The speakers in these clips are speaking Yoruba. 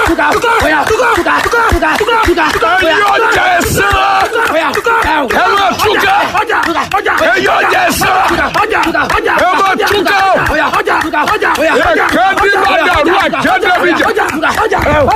ẹyọ jẹsẹ ẹ máa túká ẹyọ jẹsẹ ẹ máa túká ẹkẹdí bá dàrú àjẹdẹbìjà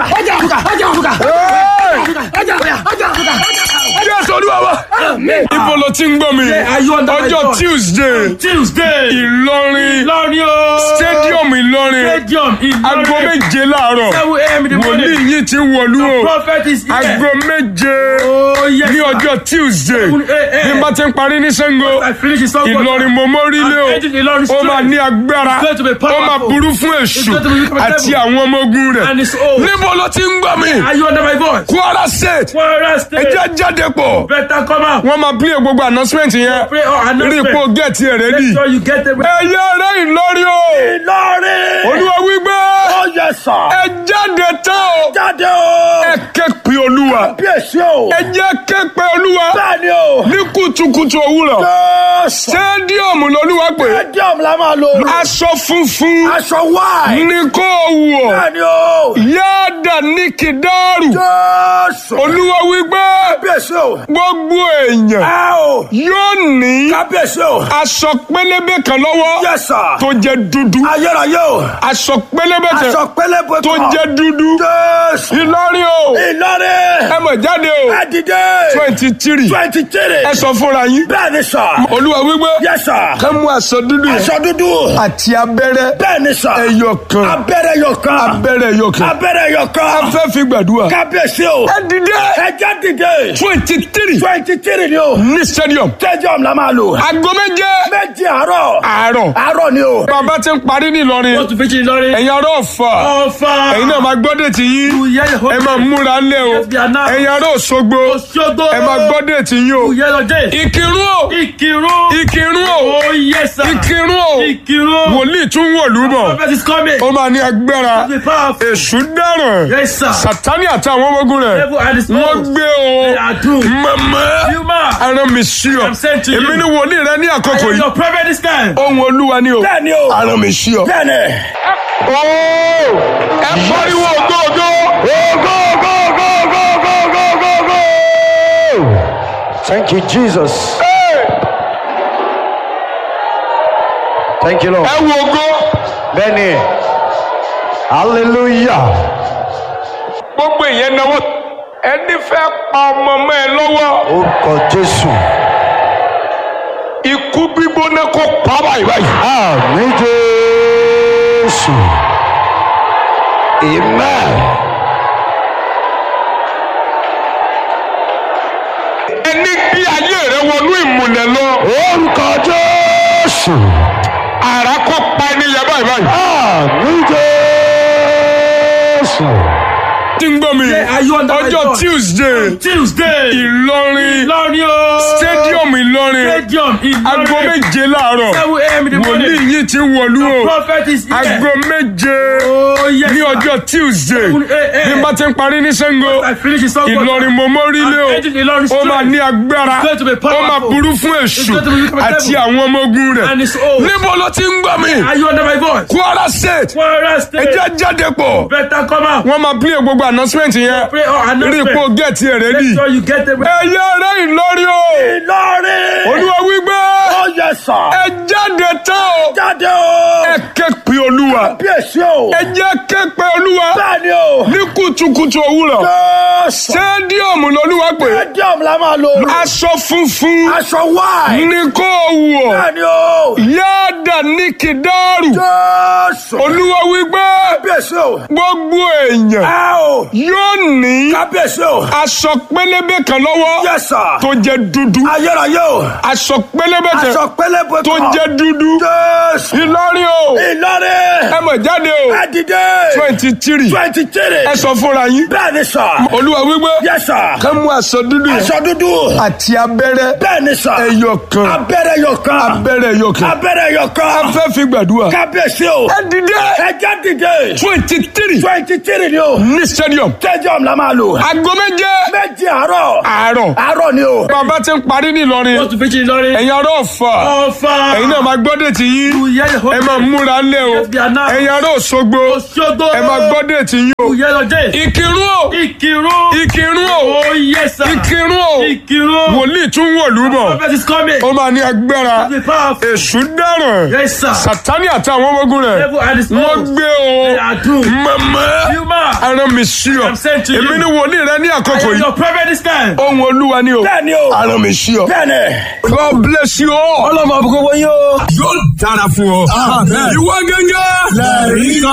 jésù olúwa wa ibo ló ti ń gbọ́ mi are you under my ọjọ́ voice? tuesday Tuesday. ìlọrin Ìlọrin o. stadium ìlọrin Stadium Ìlọrin. aago méje láàárọ̀ Seven a.m. in the wòlíì morning. yìí ti wọ̀lú o Prophet is here. aago méje Oh yes. ní sir. ọjọ́ tuesday Seven a.m. bí n bá ti ń parí ní sango I finish his song. ìlọrin mọ́mọ́rílé o I'm ending Ìlọrin ó máa straight. ní agbára It's going to be ó powerful. máa burú fún èṣù It's going to be wicked àti devil. àwọn ọmọ ogun rẹ̀ And it's old. níbo ló ti ń gbọ́ mi Are you under my voice? kwara state Kwara State. ẹjẹ́ jáde pọ̀ Better come out. wọ́n máa play gbogbo announcement yẹn Pray or rí announcement. ipò gẹ̀ẹ́tì ẹ̀ rẹ́dì Make sure you get the. ẹ̀yẹ rẹ̀ ìlọrin o Ìlọrin. olúwa wípé Oh yes sir. ẹ jáde tán o Jáde o. ẹ ké pe olúwa Bí èsì o. ẹ jẹ́ ké pe olúwa Bẹ́ẹ̀ni o. ní kùtùkùtù òwúrọ̀ Jésù. stadium lolúwa pé Stadium la máa lò. aṣọ funfun Aṣọ wáì. ní kó wọ̀ Bẹ́ẹ̀ni o. yáàdà ní kìdáàrù Jésù. olúwa wípé Kábíyèsí o. gbogbo èèyàn Ẹ o. yóò ní Kábíyèsí o. aṣọ pélébé kan lọ́wọ́ Yes sir. tó jẹ́ dúdú Ayérayé o. aṣọ pélébé kan Aṣọ pélébé tó kan. jẹ́ dúdú Jésù. ìlọrin o Ìlọrin. ẹ mọ̀ jáde o Ẹ dìde. twenty three Twenty three. ẹ sọ fúnra yín Bẹ́ẹ̀ni sà. olúwa wípé Yes sir. ká mú aṣọ dúdú yẹn Aṣọ dúdú. àti abẹ́rẹ́ Bẹ́ẹ̀ni sà. ẹyọ kan Abẹ́rẹ́ yọ kan. abẹ́rẹ́ ẹyọ kan Abẹ́rẹ́ yọ a kan. fẹ́ fi gbàdúrà Kábíyèsí o. ẹ dìde Ẹ já dìde. twenty three Twenty three ni o. ní stadium Stadium la máa lò. aago méje Méjì àárọ̀. àárọ̀ Àárọ̀ ni o. bàbá ti ń parí nílọrin Wọ́n tún fi ṣe Ìlọrin. ẹ̀yin ará ọ̀fà Ọ̀fà. ẹ̀yin náà máa gbọ́ déètì yín ẹ máa múra lẹ́ o Yes, we are now. ẹ̀yin ará òṣogbo Òṣogbo. ẹ máa gbọ́ déètì yín o Yẹ́lọ dé. ìkírun o Ìkírun. ìkírun o Oh yes sir. ìkírun o Ìkírun. wòlíì tún wọ̀lú bọ̀ Prophet is coming. ó máa ní agbára Be powerful. èṣù dáràn Yes sir. sátani àtàwọn ọmọ ogun rẹ̀ Devil and his wọ́n foes. gbé They o are doomed. mọ̀mọ́ Human. ara mi sí ọ I'm sent to you. èmi ni wòlíì rẹ ní I àkókò am yìí your prophet this time. ohun olúwa ni o Bẹ́ẹ̀ni o. ara mi sí ọ. Bẹ́ẹ̀ni. Ooo! ẹ pariwo ògógó. Go go go go go go go go. Thank you, Jesus. Thank you, Lord. ẹ wo ògo. Benny. Hallelujah. gbogbo ìyẹn náwó ẹni fẹ́ pa ọmọ mọ́ ẹ lọ́wọ́ Orúkọ Jésù. ikú gbígbóná kó pa báyìí báyìí. Àmì Jésù. Amen. ẹni gbé ayé rẹ wọnú ìmùlẹ̀ lọ Orúkọ Jésù. àrà kó pa ẹni yẹn báyìí báyìí. Àmì Jésù. tí ń gbọ́ mi are you under my ọjọ́ voice? tuesday Tuesday. ìlọrin Ìlọrin o. stadium ìlọrin Stadium Ìlọrin. aago méje láàárọ̀ Seven a.m. in the wòlíì morning. yìí ti wọ̀lú o Prophet is here. aago méje Oh yes ní sir. ọjọ́ tuesday Seven a.m. bí n bá ti ń parí ní sango I finish his song. ìlọrin mọ́mọ́rílé o I'm ending Ìlọrin ó máa straight. ní agbára It's going to be ó máa powerful. burú fún èṣù It's going to be wicked àti devil. àwọn ọmọ ogun rẹ̀ And it's old. níbo ló ti ń gbọ́ mi Are you under my voice? kwara state Kwara State. ẹjẹ́ jáde pọ̀ Better come out. wọ́n máa play gbogbo announcement yẹn Pray or rí announcement. ipò gẹ̀ẹ́tì ẹ̀ rẹ́dì Make sure you get the. ẹ̀yẹ rẹ̀ ìlọrin o Ìlọrin. olúwa wípé Oh yes sir. ẹ jáde tán o Jáde o. ẹ ké pe olúwa Bí èsì o. ẹ jẹ́ ké pe olúwa Bẹ́ẹ̀ni o. ní kùtùkùtù òwúrọ̀ Jésù. stadium lolúwa pé Stadium la máa lò. aṣọ funfun Aṣọ wáì. ní kó wọ̀ Bẹ́ẹ̀ni o. yáàdà ní kìdáàrù Jésù. olúwa wípé Kábíyèsí o. gbogbo èèyàn Ẹ o. yóò ní Kábíyèsí o. aṣọ pélébé kan lọ́wọ́ Yes sir. tó jẹ́ dúdú Ayérayé o. aṣọ pélébé kan Aṣọ pélébé tó kan. jẹ́ dúdú Jésù. ìlọrin o Ìlọrin. ẹ mọ̀ jáde o Ẹ dìde. twenty three Twenty three. ẹ sọ fúnra yín Bẹ́ẹ̀ni sà. olúwa olúwa wípé Yes, sir. ká mú aṣọ dúdú yẹn Aṣọ dúdú. àti abẹ́rẹ́ Bẹ́ẹ̀ ni sà. ẹyọ kan Abẹ́rẹ́ yọ kan. abẹ́rẹ́ ẹyọ kan Abẹ́rẹ́ yọ a kan. fẹ́ fi gbàdúrà. Kábíyèsí o. ẹ dìde Ẹ já dìde. twenty three Twenty three ni o. ní stadium Stadium la máa lò. aago méje Méjì àárọ̀. àárọ̀ Àárọ̀ ni o. bàbá ti ń parí ní Ìlọrin Wọ́n tún fi ṣe Ìlọrin. ẹ̀yin ará Ọ̀fà Ọ̀fà. ẹ̀yin náà máa gbọ́dẹ̀ tí yín ẹ máa múra lẹ̀ o Yes, we are now. ẹ̀yin ará Òṣogbo Òṣogbo. ẹ máa gbọ́dẹ̀ tí yín o Yẹ́lọ́dẹ̀. Ìkírun o Ìkírun. Ìkírun o Oh yes sir. Ìkírun o Ìkírun. wòlíì tún wọ̀lú bọ̀ Prophet is coming. ó máa ní agbára Be powerful. èṣù dáràn Yes sir. Sátánì àti àwọn ọmọ ogun rẹ̀ Devil and his wọ́n foes. gbé o They are doomed. mọ̀mọ́ Yuma. ara mi sí ọ I'm sent to you. èmi ni wòlíì rẹ ní àkókò I am yìí your prophet this time. ohun olúwa ni o Bẹ́ẹ̀ni o. ara mi sí ọ. Bẹ́ẹ̀ni. God bless you all. Ọlọ́mọ àbúkọ́ wọ́n yóò. yóò dára fún ọ. ìwọ gẹ́gẹ́. lẹ́rìí kan.